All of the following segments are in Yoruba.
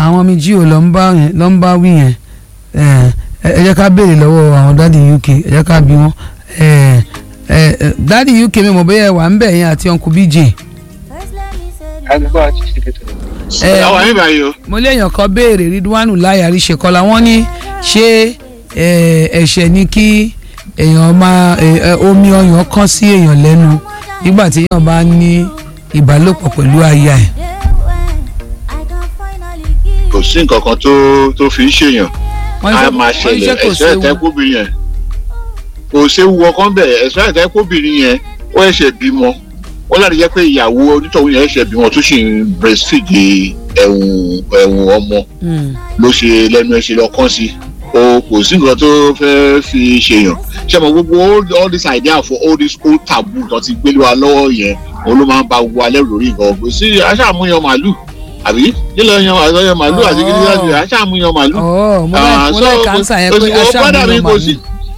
àwọn ọmọ jí ò lọ ń bá yẹn lọ ń bá wí yẹn ẹ ẹ jẹ́ ká béèrè lọ́wọ́ àwọn dáàdi uk ẹ jẹ́ ká bí wọ́n ẹ ẹ dáàdi uk mi mọ̀ bóyá ẹ wà ń bẹ̀ yẹn àti uncle bj. àgbọ̀ àti ṣèkìtì. ẹ àwọn àyè báyìí o. mo léèyàn kan béèrè ridwanu láyàrí ṣèkọlá wọn ní ṣé ẹ, ẹ̀ṣẹ̀ ni kí èèyàn máa ẹ, ẹ, omi ọyàn kán sí èèyàn lẹ́nu nígbà tí èèyàn bá ní ìbálòpọ̀ pẹ̀lú aya ẹ̀. kò sí nǹkan kan tó tó fi ń ṣèyàn wọ́n ní a ṣé- máa wọ́n ní ṣé ṣẹlẹ̀ kò ẹ̀sọ́ séwu. ẹ̀tẹ́kùbìnrin yẹn kò séwu ọkàn bẹ̀ ẹ̀sọ́ ẹ̀tẹ́kùbìnrin yẹn ó ẹ̀ṣẹ̀ bímọ ó láti jẹ́ pé ìyàwó onítọ̀hún yẹn ẹ̀ṣẹ̀ bímọ tó sì ń breastfeed ẹ̀wùn ẹ̀wùn ọmọ Mm. ló ṣe lẹ́nu ẹ̀ṣẹ̀ lọ́kàn sí o kò sí nǹkan tó fẹ́ fi ṣèyàn ṣé mo gbogbo all, all this idea for all this old taboo tó ti gbélé wa lọ́wọ́ yẹn òun ló máa ń ba gbogbo alẹ́ lórí nǹkan kò sí aṣáàmúyan màálù àbí nílò yan àyàn màálù àti Oh. gidi láti aṣáàmúyan màálù ọ̀ mo Ah, láì mo so, láì kánsà yẹn kò pé sí- kò brother aṣáájú mi ló kò máa sí- ní.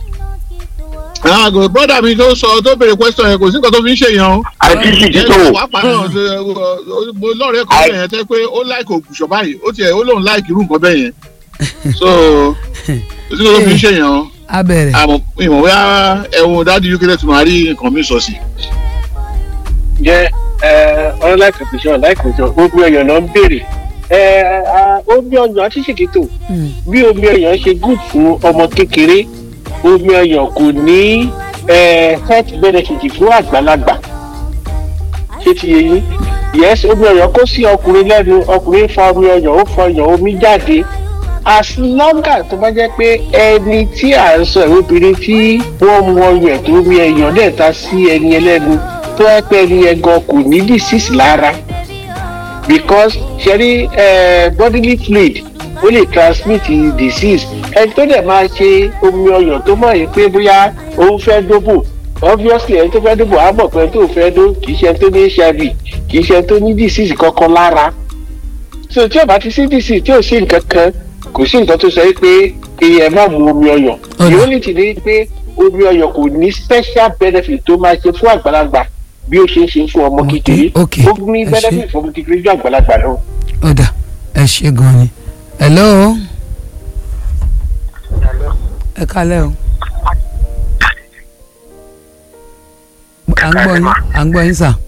àgò brọ́dà mi tó sọ tó béèrè question yẹn kò sí nǹkan tó fi ń ṣèyàn o. àti ṣèkìtì. wàá náà ṣe mo lọ́ọ̀rẹ́ kan bẹ́ẹ̀ yẹn tẹ́ pé ó láìkì ògùṣọ̀ báyìí ó tiẹ̀ ó lóun láìkì irú nǹkan bẹ́ẹ̀ yẹn so kò sí nǹkan tó fi ń ṣèyàn o. a bẹ̀rẹ̀ àmọ́ ìmọ̀ bóyá ẹ̀wọ̀n dáàdi uk tẹ̀ tún máa rí nǹkan mi sọ sí. jẹ́ ọ̀rọ̀ láìpẹ́ pèsè láìpẹ́ pèsè omi ọyàn náà ń béèrè ẹ, a, omi ọyàn àti ṣèkìtì Mm. bí omi ọyàn ṣe gùn fún ọmọ kékeré omi ọyàn kò ní ẹ, health benefit fún àgbàlagbà ṣé ti yé yín yes omi ọyàn kó sí ọkùnrin lẹ́nu ọkùnrin fa omi ọyàn ó fa ọyàn omi jáde as long as tó bá jẹ́ pé ẹni tí à ń sọ ẹ̀rọ obìnrin tí wọ́n mu ọyàn tó omi ẹ̀yàn dẹ̀ ta sí ẹni ẹlẹ́nu tó yẹ pé ẹni yẹn gan kò ní disease lára because ṣẹ́rí eh, bodily fluid ó lè transmit disease ẹni tó dẹ̀ máa ṣe omi ọyàn tó mọ̀ yìí pé bóyá òun fẹ́ dóbò obviously ẹni tó fẹ́ dóbò á mọ̀ pé ẹni tó fẹ́ dó kì í ṣe ẹni tó ní hiv kì í ṣe ẹni tó ní disease kankan lára so tí o bá ti sí disease tí o sí nǹkan kan kò sí nǹkan tó sọ yìí pé èèyàn má mu omi ọyàn Ọ̀nà. the only thing ni pé omi ọyàn kò ní special benefit tó máa ṣe fún àgbàlagbà bí ó ṣe ń ṣe fún ọmọ Ok, kékeré ok, ó ní ẹ ṣé. benefit fún ọmọ kékeré ju àgbàlagbà lọ. ọ̀dà ẹ ṣe gan ni. hello. ẹ kálẹ̀ o. à ń gbọ́ yín à ń gbọ́ yín sà.